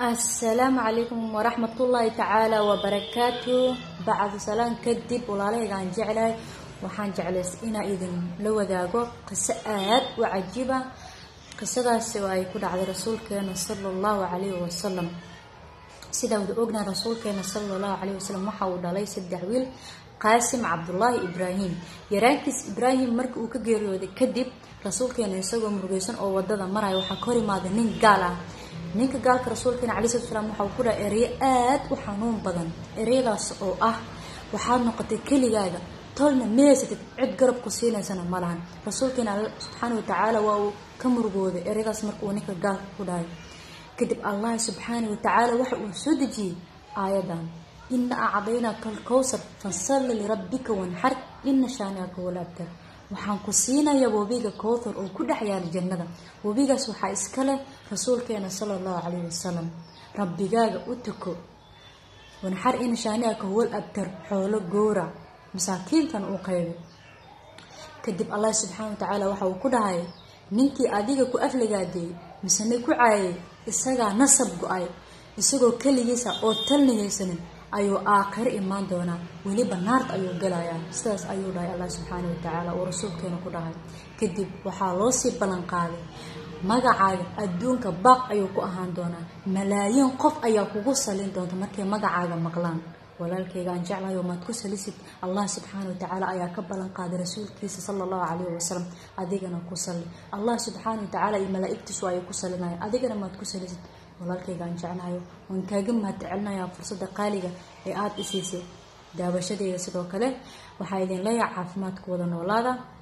asalaamu calaykum waraxmatullaahi tacaala wabarakaatu bacdu salaan kadib walaalahaygaan jeclahay waxaan jeclays inaa idin la wadaago qiso aad u cajiiba qisadaasi oo ay ku dhacday rasuulkeena sala allahu calayhi wasalam sidaa wada ognaha rasuulkeena sala allahu calayhi wasalam waxa uu dhalay saddex wiil qaasim cabdullaahi ibraahim yaraankiis ibraahim marka uu ka geeriyooday kadib rasuulkeena isagoo murugeysan oo wadada maraya waxaa ka hor imaaday nin gaal ah ninka gaalka rasuulkeena calayi salatu salaam waxa uu ku dhaha ereyo aad u xanuun badan ereyadaas oo ah waxaad noqotay keligaaga tolna meesatid cid garab ku siinaysana ma lahan rasuulkeena alla subxaana watacaala waa uu ka murugooday ereyadaas marka uu ninka gaalka ku dhahay kadib allah subxaana watacaala waxa uu soo dejiyey aayadan ina acdaynaka alkowsar fasalli lirabbika wanxar ina shaaniaka wala abtar waxaan ku siinayaa webiga kowthar oo ku dhex yaala jannada webigaas waxaa iska leh rasuulkeena sala allahu calayhi wasalam rabbigaaga u tuko wanxar ina shaaniaka wal abtar xoolo goora masaakiintan uu qaybo kadib allah subxaana watacaala waxa uu ku dhahay ninkii adiga ku afligaadeeyey misene ku caayay isagaa nasab go-ay isagoo keligiisa oo talnihaysanin ayuu aakhiro imaan doonaa weliba naarta ayuu galayaa sidaas ayuu dhahay allah subxaana watacaala uu rasuulkeena ku dhahay kadib waxaa loo sii ballan qaaday magacaaga adduunka baaq ayuu ku ahaan doonaa malaayiin qof ayaa kugu salin doonta markay magacaaga maqlaan walaalkayga aan jeclahayo maad ku salisid allah subxaana watacaala ayaa ka ballan qaaday rasuulkiisa sala allahu calayhi wasalam adigana ku salli allah subxaana watacaala iyo malaa-igtiisu ayay ku salinaya adigana maad ku salisid walaalkayga aan jeclahayo waan kaaga mahadcelinayaa fursadda qaaliga ee aada isiisay daawashadeeda sidoo kale waxaa idin leeyahay caafimaadka wada noolaada